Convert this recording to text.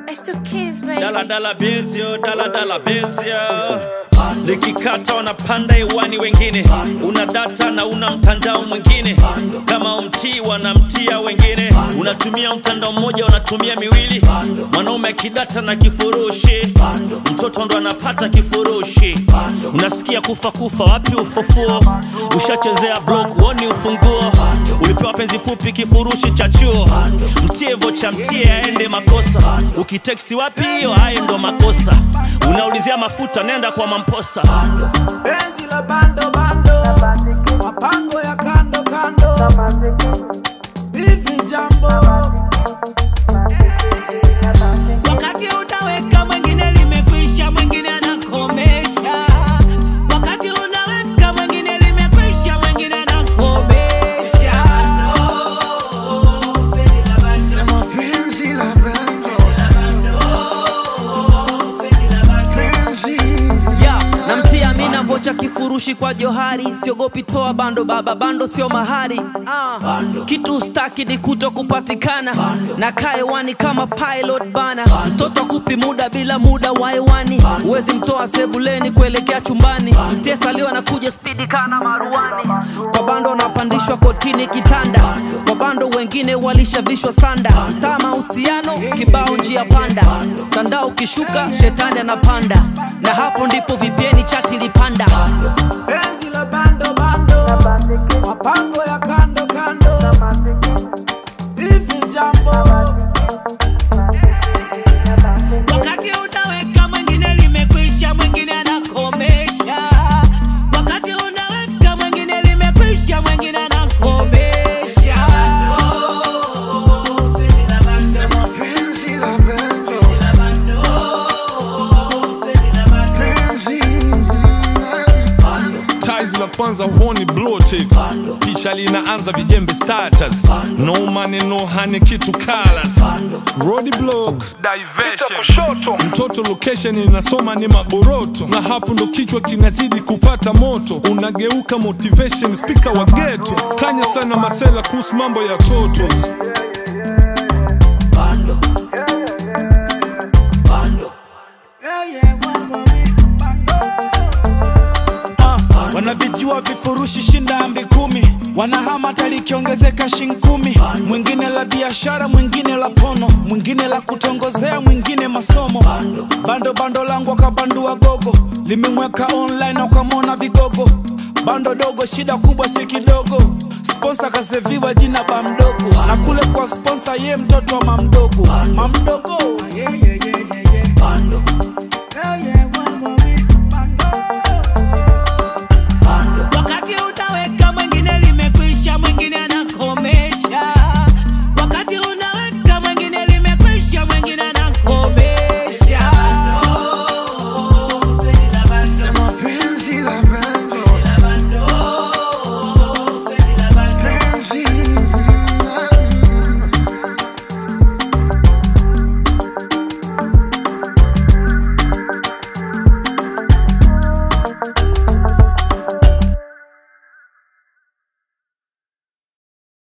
It's two kids, baby. Dala dala bills yo, dala dala bills yo. Likikata wanapanda hewani wengine, una data na una mtandao mwingine, kama umtii wanamtia wengine, unatumia mtandao mmoja unatumia miwili, mwanaume akidata na kifurushi, mtoto ndo anapata kifurushi, unasikia kufa kufa, wapi ufufuo? Ushachezea block, woni ufunguo, ulipewa penzi fupi, kifurushi cha chuo, mtie vocha, mtie aende makosa, ukiteksti wapi hiyo, hayo ndo makosa, unaulizia mafuta, nenda kwa mamposa. Penzi la bando bando, mapango ya kando kando, hivi jambo Wakati unaweka mwingine limekwisha, mwingine anakomesha. Wakati unaweka mwingine limekwisha, mwingine anakomesha. No, penzi la bando, Penzi la bando, penzi la bando. penzi ya namtia mina vocha kifurushi kwa johari siogopi toa bando baba bando sio mahari ah. kitu staki ni kuto kupatikana na kaewani kama pilot bana mtoto kupi muda bila muda waewani huwezi mtoa sebuleni kuelekea chumbani tesaliwa na kuja spidi kana maruani kwa bando wanapandishwa kotini kitanda kwa bando wengine walishavishwa sanda taa mahusiano kibao njia panda mtandao ukishuka shetani anapanda na hapo ndipo vipeni chati lipanda penzi la bando bando, mapango ya kando kando, hivi jambo Wakati unaweka mwingine limekwisha, mwingine anakomesha. Wakati unaweka mwingine limekwisha, mwingine anakomesha. No, penzi la bando, penzi la bando, la bando, penzi la bando. penzi ties la kwanza huoni blotic picha linaanza vijembe status no money no honey kitu kalas road block diversion mtoto location inasoma ni magoroto na hapo ndo kichwa kinazidi kupata moto unageuka motivation speaker wa geto kanya sana masela kuhusu mambo ya totos bando bando yeah, yeah, mambo mi bando Ah, wanavijua vifurushi shinda ambi kumi wanahama hata likiongezeka shin kumi mwingine la biashara mwingine la pono mwingine la kutongozea mwingine masomo bando bando langu akabandua gogo limemweka online akamwona vigogo bando dogo shida kubwa si kidogo sponsa kaseviwa jina ba mdogo na kule kwa sponsa ye mtoto wa mamdogo mamdogo yeah, yeah, yeah, yeah, yeah. bando yeah, yeah,